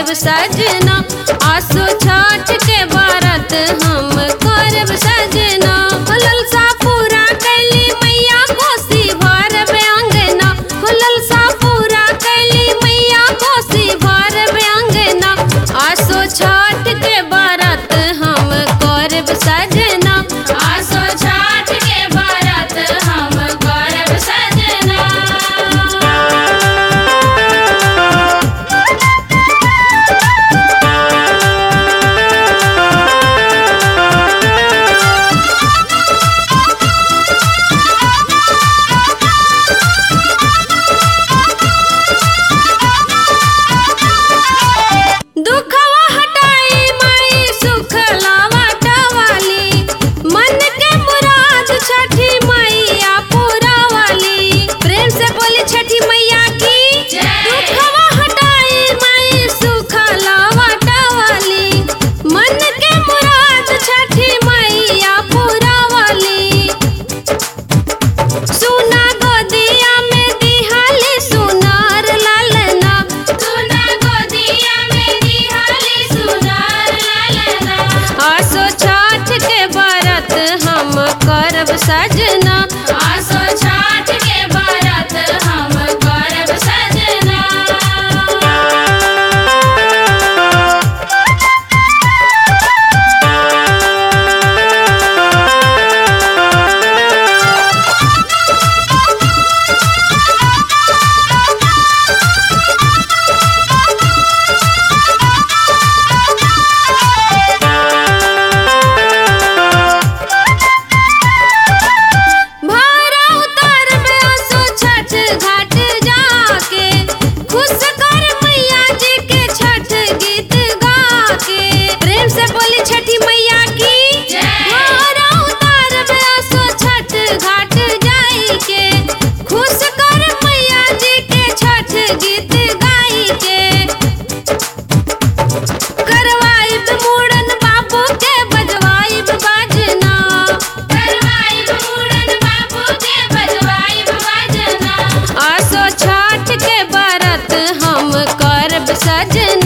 करब सजना आसो छठ के व्रत हम करब सजना ललसा पूरा कैली मैया कोसी भरब अंगना ललसा पूरा कैली मैया कोसी भरब अंगना आसो छठ के व्रत हम करब सजना आसो छठ के व्रत हम करब सजना दुखवा हटाई माई सुख लावटवाली मन के मुराद छठी मैया पूरा वाली प्रेम से बोली छठी मैया की दुखवा हटाई माई सुख लावटवाली मन के मुराद छठी मैया पूरा वाली सुना गोदिया में दिहाली सुनार लालना सुना गोदिया में दिहाली सुनार लालना आसो छठ के व्रत हम करब सजना आसो छठ के व्रत हम करब सजना भारा उतार में आसो छठ घाट जाके खुश कर मैया जी के छठ गीत गा के प्रेम से बोली छठी मैया की भारा उतार में आसो छठ घाट जाई के खुश कर मैया जी के छठ गीत गाई के करवाइब मुड़न बाबू के बजवाइब बाजना करवाइब मुड़न बाबू के बजवाइब बाजना आसो छठ के व्रत हम करब सजना